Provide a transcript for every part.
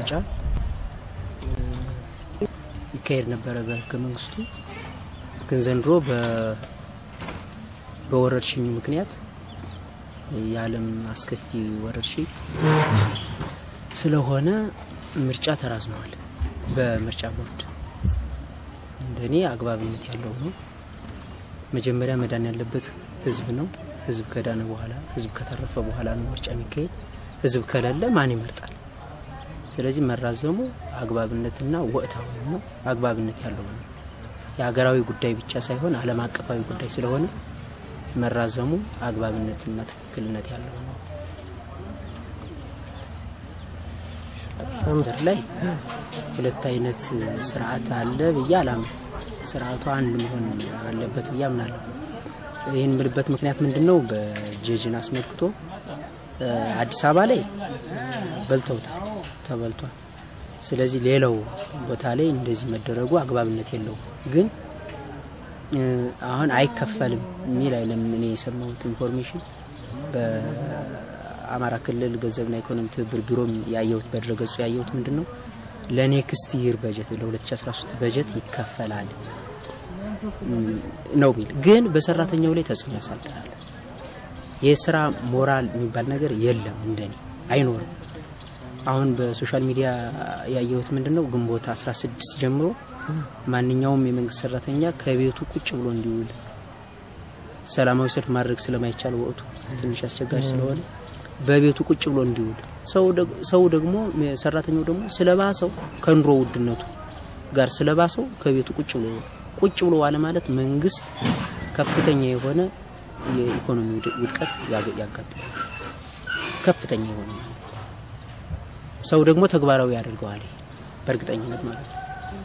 ምርጫ ይካሄድ ነበረ በህገ መንግስቱ። ግን ዘንድሮ በወረርሽኙ ምክንያት የዓለም አስከፊ ወረርሽኝ ስለሆነ ምርጫ ተራዝመዋል። በምርጫ ቦርድ እንደኔ አግባብነት ያለው ነው። መጀመሪያ መዳን ያለበት ህዝብ ነው። ህዝብ ከዳነ በኋላ ህዝብ ከተረፈ በኋላ ነው ምርጫ የሚካሄድ። ህዝብ ከሌለ ማን ይመርጣል? ስለዚህ መራዘሙ አግባብነትና ወቅታዊ ነው፣ አግባብነት ያለው ነው። የሀገራዊ ጉዳይ ብቻ ሳይሆን ዓለም አቀፋዊ ጉዳይ ስለሆነ መራዘሙ አግባብነትና ትክክልነት ያለው ነው። ምድር ላይ ሁለት አይነት ስርዓት አለ ብዬ አላምንም። ስርዓቱ አንድ መሆን አለበት ብዬ አምናለሁ። ይህን ምልበት ምክንያት ምንድን ነው? በጀጅን አስመልክቶ አዲስ አበባ ላይ በልተውታል፣ ተበልቷል። ስለዚህ ሌላው ቦታ ላይ እንደዚህ መደረጉ አግባብነት የለውም። ግን አሁን አይከፈልም የሚል አይለም። እኔ የሰማሁት ኢንፎርሜሽን በአማራ ክልል ገንዘብና ኢኮኖሚ ትብብር ቢሮም ያየሁት በድረገጹ ያየሁት ምንድን ነው ለኔክስት ይር በጀት ለ2013 በጀት ይከፈላል ነው የሚል ግን በሰራተኛው ላይ ተጽዕኖ ያሳድራል። የስራ ሞራል የሚባል ነገር የለም፣ እንደኔ አይኖርም። አሁን በሶሻል ሚዲያ ያየሁት ምንድን ነው ግንቦት 16 ጀምሮ ማንኛውም የመንግስት ሰራተኛ ከቤቱ ቁጭ ብሎ እንዲውል ሰላማዊ ሰልፍ ማድረግ ስለማይቻል ወቅቱ ትንሽ አስቸጋሪ ስለሆነ በቤቱ ቁጭ ብሎ እንዲውል ሰው ደግሞ ሰራተኛው ደግሞ ስለባሰው ከኑሮ ውድነቱ ጋር ስለባሰው ከቤቱ ቁጭ ብሎ ቁጭ ብሎ ዋለ ማለት መንግስት ከፍተኛ የሆነ የኢኮኖሚ ውድቀት ያጋጥማል። ከፍተኛ የሆነ ሰው ደግሞ ተግባራዊ ያደርገዋል በእርግጠኝነት ማለት ነው።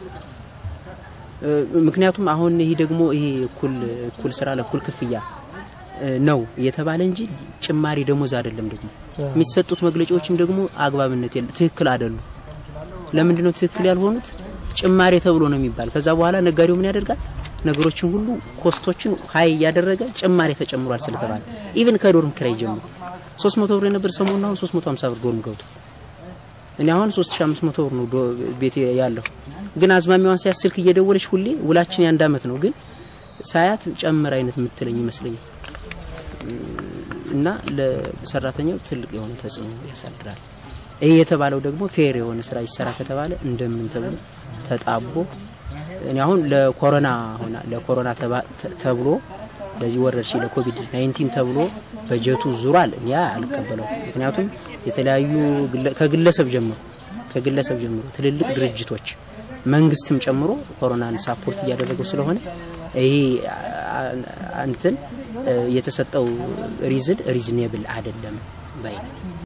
ምክንያቱም አሁን ይህ ደግሞ ይሄ እኩል እኩል ስራ ለእኩል ክፍያ ነው የተባለ እንጂ ጭማሪ ደሞዝ አይደለም። ደግሞ የሚሰጡት መግለጫዎችም ደግሞ አግባብነት የለ ትክክል አይደሉም። ለምንድን ነው ትክክል ያልሆኑት? ጭማሪ ተብሎ ነው የሚባል። ከዛ በኋላ ነጋዴው ምን ያደርጋል? ነገሮችን ሁሉ ኮስቶችን ሀይ እያደረገ ጭማሪ ተጨምሯል ስለተባለ ኢቭን ከዶርም ኪራይ ጀምሮ 300 ብር የነበር ሰሞኑን አሁን 350 ብር ዶርም ገብቶ እኔ አሁን 3500 ብር ነው ቤት ያለው። ግን አዝማሚዋን ሳያት ስልክ እየደወለች ሁሌ ውላችን የአንድ አመት ነው ግን ሳያት ጨምር አይነት የምትለኝ ይመስለኛል። እና ለሰራተኛው ትልቅ የሆነ ተጽዕኖ ያሳድራል። ይህ የተባለው ደግሞ ፌር የሆነ ስራ ይሰራ ከተባለ እንደምን ተብሎ ተጣቦ እኔ አሁን ለኮሮና ሆና ለኮሮና ተብሎ ለዚህ ወረርሽኝ ለኮቪድ 19 ተብሎ በጀቱ ዙሯል። እኔ አልቀበለው። ምክንያቱም የተለያዩ ከግለሰብ ጀምሮ ከግለሰብ ጀምሮ ትልልቅ ድርጅቶች መንግስትም ጨምሮ ኮሮናን ሳፖርት እያደረገው ስለሆነ ይሄ እንትን የተሰጠው ሪዝን ሪዝኔብል አይደለም ባይ